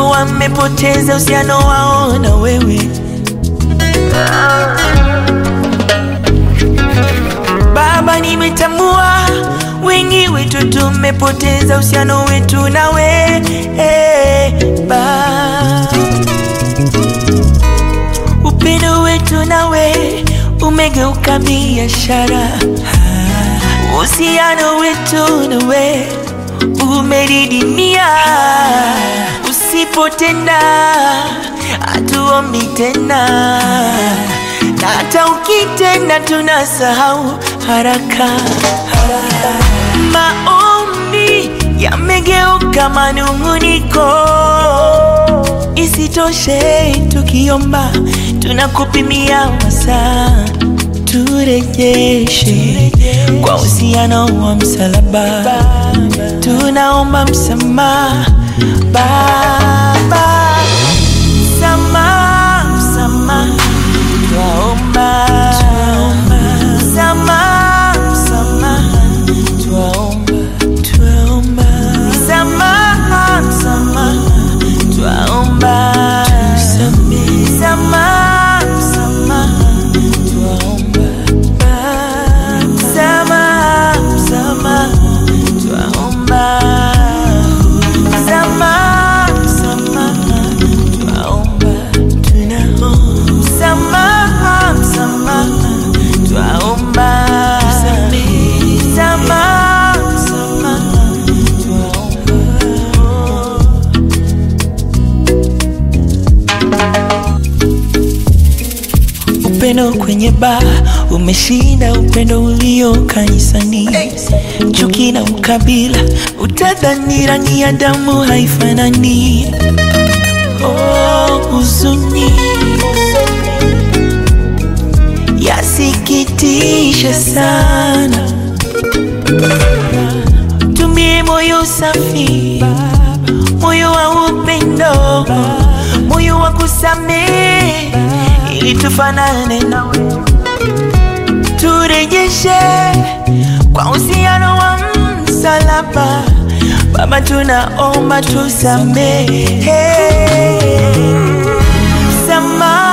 wamepoteza uhusiano wao na wewe. Baba, nimetambua wengi wetu tumepoteza uhusiano wetu nawe Baba. Upendo wetu nawe umegeuka biashara, uhusiano wetu nawe umedidimia. Usipotenda hatuombi tena, na hata ukitenda tunasahau haraka. Maombi yamegeuka manung'uniko. Isitoshe, tukiomba tunakupimia masaa, turejeshe kwa uhusiano wa msalaba, tunaomba msamaha Baba, msamaha, msamaha, twaomba msamaha, msamaha, twaomba, twaomba msamaha, msamaha, twaomba msamaha, msamaha, twaomba msamaha, msamaha, twaomba msamaha, msamaha, twaomba tunaomba msamaha, msamaha, twaomba msamaha, msamaha, twaomba Upendo kwenye baa umeshinda upendo ulio kanisani. Chuki na ukabila, utadhani rangi ya damu haifanani. Oh, huzuni yasikitisha sana. Tumie moyo safi, moyo wa upendo, moyo wa kusamehe, ili tufanane nawe, turejeshe kwa uhusiano wa msalaba. Baba, tunaomba tusamehe, msamaha